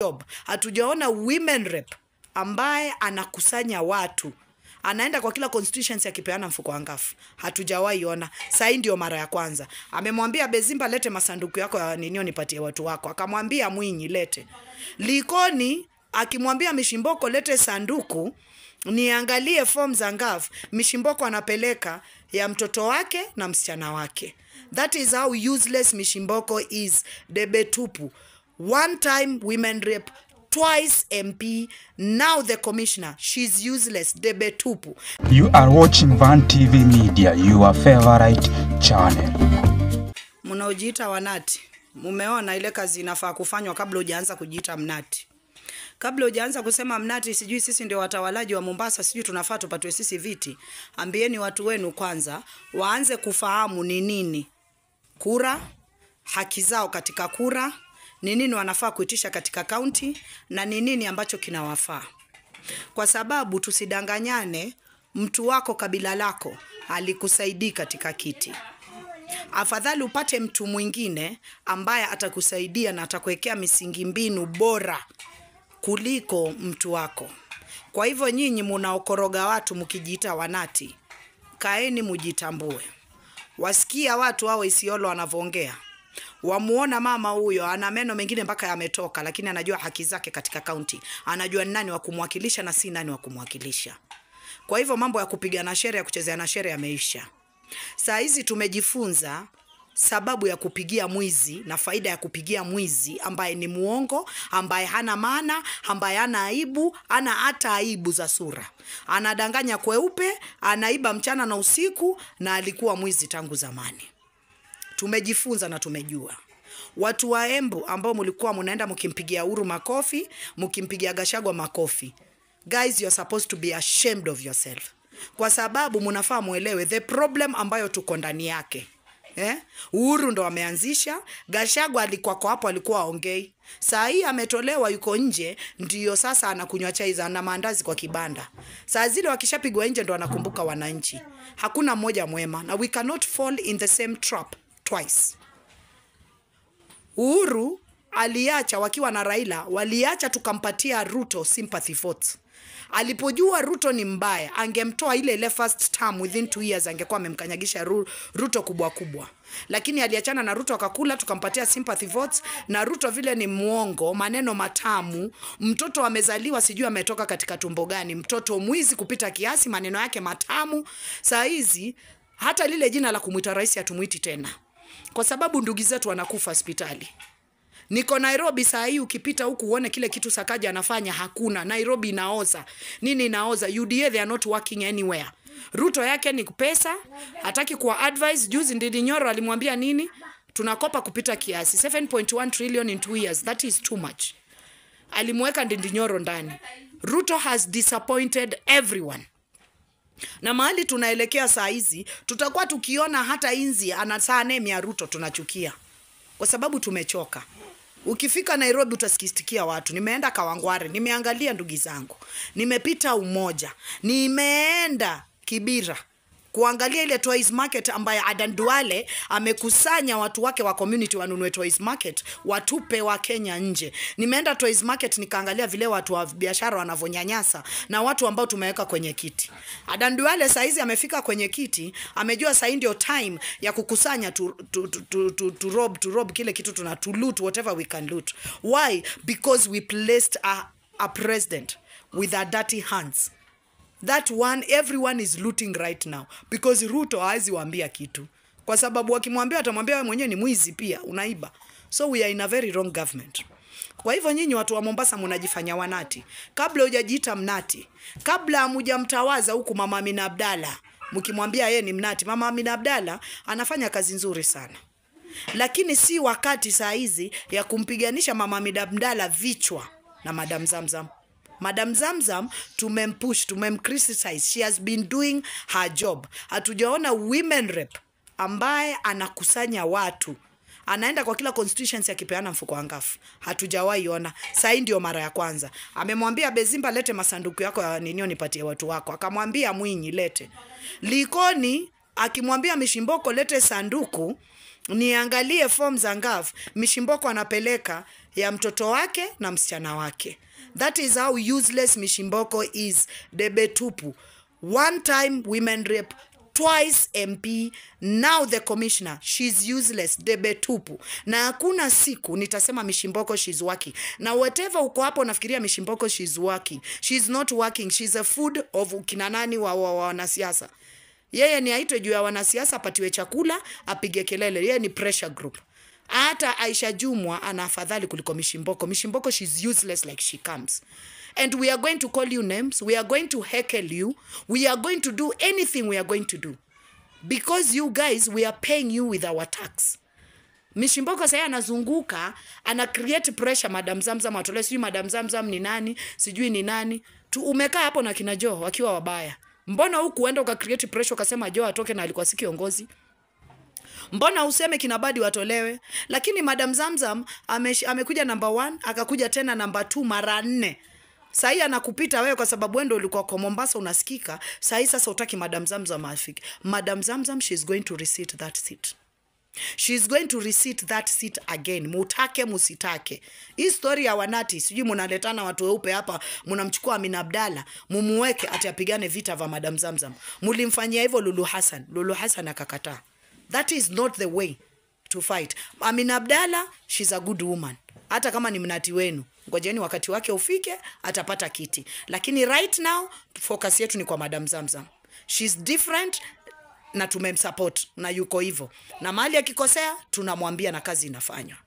job hatujaona women rep ambaye anakusanya watu anaenda kwa kila constituency akipeana mfuko wa ngafu hatujawahi ona sahii ndio mara ya kwanza amemwambia bezimba lete masanduku yako ya ninio nipatie watu wako akamwambia mwinyi lete likoni akimwambia mishimboko lete sanduku niangalie form za ngafu mishimboko anapeleka ya mtoto wake na msichana wake that is how useless mishimboko is debe tupu one time women rep twice mp now the commissioner she's useless debe tupu You are watching Van TV Media, your favorite channel. mnaojiita wanati mumeona ile kazi inafaa kufanywa kabla hujaanza kujiita mnati kabla hujaanza kusema mnati sijui sisi ndio watawalaji wa mombasa sijui tunafaa tupatwe sisi viti ambieni watu wenu kwanza waanze kufahamu ni nini kura haki zao katika kura ni nini wanafaa kuitisha katika kaunti na ni nini ambacho kinawafaa kwa sababu tusidanganyane mtu wako kabila lako alikusaidii katika kiti afadhali upate mtu mwingine ambaye atakusaidia na atakuwekea misingi mbinu bora kuliko mtu wako kwa hivyo nyinyi munaokoroga watu mkijiita wanati kaeni mujitambue wasikia watu hao isiolo wanavyoongea wamuona mama huyo ana meno mengine mpaka yametoka lakini anajua haki zake katika kaunti anajua ni nani wa kumwakilisha na si nani wa kumwakilisha kwa hivyo mambo ya kupigana shere ya kuchezea na shere yameisha saa hizi tumejifunza sababu ya kupigia mwizi na faida ya kupigia mwizi ambaye ni muongo ambaye hana maana ambaye hana aibu ana hata aibu za sura anadanganya kweupe anaiba mchana na usiku na alikuwa mwizi tangu zamani tumejifunza na tumejua watu wa embu ambao mlikuwa mnaenda mkimpigia uru makofi mkimpigia gashagwa makofi guys you're supposed to be ashamed of yourself kwa sababu mnafaa mwelewe the problem ambayo tuko ndani yake Eh? Uhuru ndo ameanzisha. Gashagwa alikuwa kwa hapo, alikuwa aongei. Saa hii ametolewa, yuko nje, ndio sasa anakunywa chai za na maandazi kwa kibanda. Saa zile wakishapigwa nje ndo anakumbuka wananchi. Hakuna mmoja mwema, na we cannot fall in the same trap twice. Uhuru aliacha wakiwa na Raila, waliacha tukampatia Ruto sympathy votes. Alipojua Ruto ni mbaya, angemtoa ile ile first term within two years, angekuwa amemkanyagisha Ru- Ruto kubwa kubwa, lakini aliachana na Ruto akakula, tukampatia sympathy votes. Na Ruto vile ni mwongo, maneno matamu, mtoto amezaliwa sijui ametoka katika tumbo gani, mtoto mwizi kupita kiasi, maneno yake matamu. Saa hizi hata lile jina la kumwita rais hatumwiti tena, kwa sababu ndugu zetu wanakufa hospitali. Niko Nairobi saa hii, ukipita huku uone kile kitu Sakaja anafanya, hakuna. Nairobi inaoza. Nini inaoza? UDA they are not working anywhere. Ruto yake ni pesa, hataki kuwa advise. Juzi Ndindi Nyoro alimwambia nini? Tunakopa kupita kiasi, 7.1 trillion in two years, that is too much. Alimweka Ndindi Nyoro ndani. Ruto has disappointed everyone na mahali tunaelekea saa hizi tutakuwa tukiona hata inzi anasaa name ya Ruto tunachukia kwa sababu tumechoka. Ukifika Nairobi utasikitikia watu. Nimeenda Kawangware, nimeangalia ndugu zangu, nimepita Umoja, nimeenda Kibira kuangalia ile toys market ambaye Adan Duale amekusanya watu wake wa community wanunue toys market watupe wa Kenya nje. Nimeenda toys market nikaangalia vile watu wa biashara wanavyonyanyasa na watu ambao tumeweka kwenye kiti. Adan Duale saizi amefika kwenye kiti, amejua sasa ndio time ya kukusanya tu, tu, tu, tu, tu, tu rob, tu rob kile kitu tuna to loot whatever we can loot. Why? Because we placed a, a president with a dirty hands that one everyone is looting right now because Ruto hawezi waambia kitu, kwa sababu wakimwambia atamwambia wewe mwenyewe ni mwizi pia unaiba. So we are in a very wrong government. Kwa hivyo nyinyi watu wa Mombasa mnajifanya wanati, kabla hujajiita mnati, kabla hamujamtawaza huku Mama Amina Abdalla, mkimwambia yeye ni mnati. Mama Amina Abdalla anafanya kazi nzuri sana lakini si wakati saa hizi ya kumpiganisha Mama Amina Abdalla vichwa na Madam Zamzam. Madam Zamzam tumempush, tumemcriticize. She has been doing her job. Hatujaona women rep ambaye anakusanya watu anaenda kwa kila constituency akipeana mfuko wa ngafu. Hatujawahi ona. Saa hii ndio mara ya kwanza. Amemwambia Bezimba, lete masanduku yako ya ninio nipatie watu wako. Akamwambia Mwinyi, lete. Likoni akimwambia Mishimboko, lete sanduku niangalie form za ngaf mishimboko anapeleka ya mtoto wake na msichana wake that is how useless mishimboko is debe tupu one time women rape twice mp now the commissioner shes useless debe tupu na hakuna siku nitasema mishimboko shes working na whatever uko hapo nafikiria mishimboko shes working shes not working shes a food of kina nani wa, wa, wa wanasiasa yeye ni aitwe juu ya wanasiasa apatiwe chakula apige kelele yeye ni pressure group hata aisha jumwa ana afadhali kuliko mishimboko mishimboko shes useless like she comes and we are going to call you names we are going to heckle you we are going to do anything we are going to do because you guys we are paying you with our tax mishimboko sahii anazunguka ana create pressure madam zamzam atolee sijui madam zamzam ni nani sijui ni nani tu umekaa hapo na kina joo wakiwa wabaya mbona huku uenda uka create pressure ukasema joo atoke na alikuwa si kiongozi mbona useme kina badi watolewe lakini madam zamzam ame, amekuja namba one akakuja tena namba two mara nne sahii anakupita wewe kwa sababu wendo ulikuwa kwa mombasa unasikika sahii sasa utaki madam zamzam afike madam zamzam she is going to receipt that seat she is going to receipt that seat again mutake musitake hii story ya wanati sijui munaletana watu weupe hapa munamchukua amina abdala mumuweke ati apigane vita vya madam zamzam mulimfanyia hivyo lulu hassan lulu hassan akakataa that is not the way to fight amina abdala shes a good woman hata kama ni mnati wenu ngojeni wakati wake ufike atapata kiti lakini right now focus yetu ni kwa madam zamzam shes different na tumemsupport na yuko hivyo na mahali akikosea tunamwambia na kazi inafanywa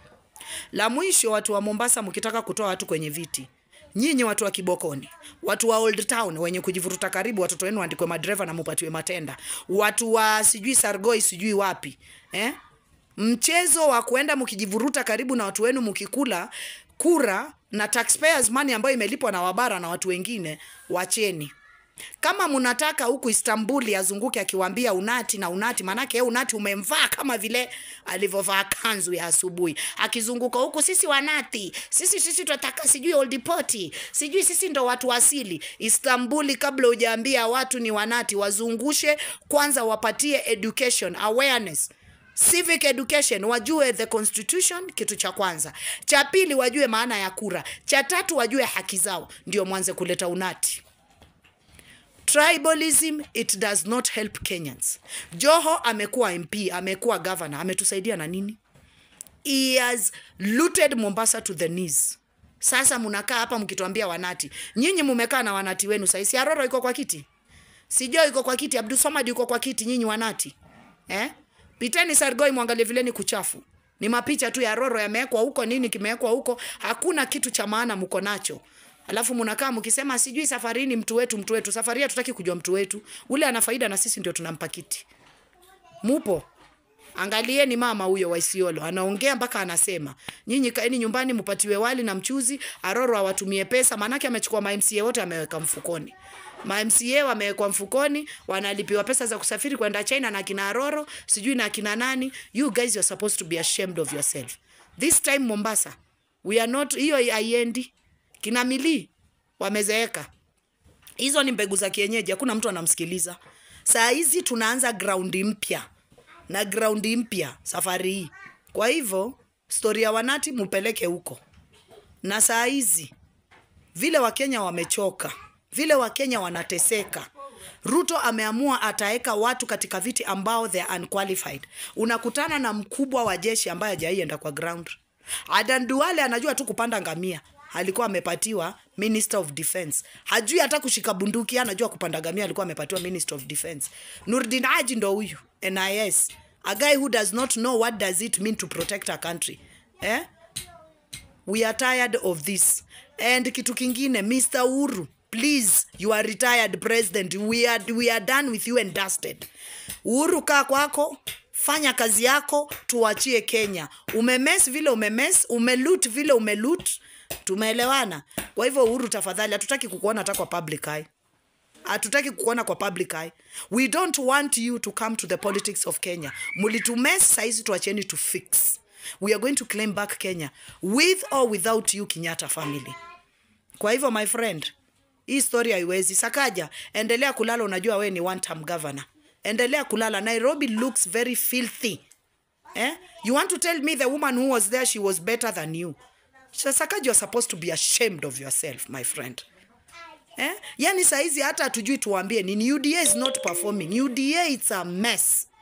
la mwisho watu wa mombasa mkitaka kutoa watu kwenye viti nyinyi watu wa kibokoni watu wa old town wenye kujivuruta karibu watoto wenu waandikwe madereva na mupatiwe matenda watu wa sijui sargoi sijui wapi eh? mchezo wa kuenda mkijivuruta karibu na watu wenu mkikula kura na taxpayers money ambayo imelipwa na wabara na watu wengine wacheni kama mnataka huku istanbuli azunguke akiwambia unati na unati maanake yeye unati umemvaa kama vile alivyovaa kanzu ya asubuhi akizunguka huku sisi wanati sisi sisi tunataka sijui oldipoti sijui sisi ndo watu asili istanbuli kabla hujaambia watu ni wanati wazungushe kwanza wapatie education awareness civic education wajue the constitution kitu cha kwanza cha pili wajue maana ya kura cha tatu wajue haki zao ndio mwanze kuleta unati tribalism it does not help kenyans joho amekuwa mp amekuwa governor ametusaidia na nini he has looted mombasa to the knees sasa mnakaa hapa mkituambia wanati nyinyi mumekaa na wanati wenu saisi aroro iko kwa kiti sijo iko kwa kiti abdusomad yuko kwa kiti nyinyi wanati eh? piteni sargoi mwangalie vileni kuchafu ni mapicha tu ya roro yamewekwa huko nini kimewekwa huko hakuna kitu cha maana mko nacho alafu mnakaa mkisema sijui safarini mtu wetu mtu wetu safari hatutaki kujua mtu wetu ule ana faida na sisi ndio tunampa kiti mupo angalieni mama huyo wa Isiolo anaongea mpaka anasema nyinyi kaeni nyumbani mpatiwe wali na mchuzi aroro awatumie pesa maanake amechukua ma MCA wote ameweka mfukoni ma MCA wamewekwa mfukoni wanalipiwa pesa za kusafiri kwenda China na kina Aroro sijui na kina nani you guys you're supposed to be ashamed of yourself this time Mombasa we are not hiyo haiendi kina mili wamezeeka hizo ni mbegu za kienyeji hakuna mtu anamsikiliza saa hizi tunaanza graundi mpya na graundi mpya safari hii kwa hivyo stori ya wanati mupeleke huko na saa hizi vile wakenya wamechoka vile wakenya wanateseka ruto ameamua ataweka watu katika viti ambao they are unqualified unakutana na mkubwa wa jeshi ambaye hajaienda kwa ground adan duale anajua tu kupanda ngamia alikuwa amepatiwa minister of defense hajui hata kushika bunduki anajua kupanda ngamia alikuwa amepatiwa minister of defense nurdin haji ndo huyu nis a guy who does not know what does it mean to protect a country eh? we are tired of this and kitu kingine mr uru please you are retired president we are, we are done with you and dusted uhuru kaa kwako fanya kazi yako tuachie kenya umemes vile umemes umelut vile umelut tumeelewana kwa hivyo uhuru tafadhali hatutaki kukuona hata kwa public eye hatutaki kukuona kwa public eye we don't want you to come to the politics of kenya mulitumes saizi tuacheni to fix we are going to claim back kenya with or without you kenyatta family kwa hivyo my friend hii story haiwezi sakaja endelea kulala unajua we ni one term governor endelea kulala nairobi looks very filthy Eh? You want to tell me the woman who was there, she was better than you? Sasakaji, you're supposed to be ashamed of yourself, my friend. Eh? Yani saizi hata hatujui tuambie nini. UDA is not performing. UDA it's a mess.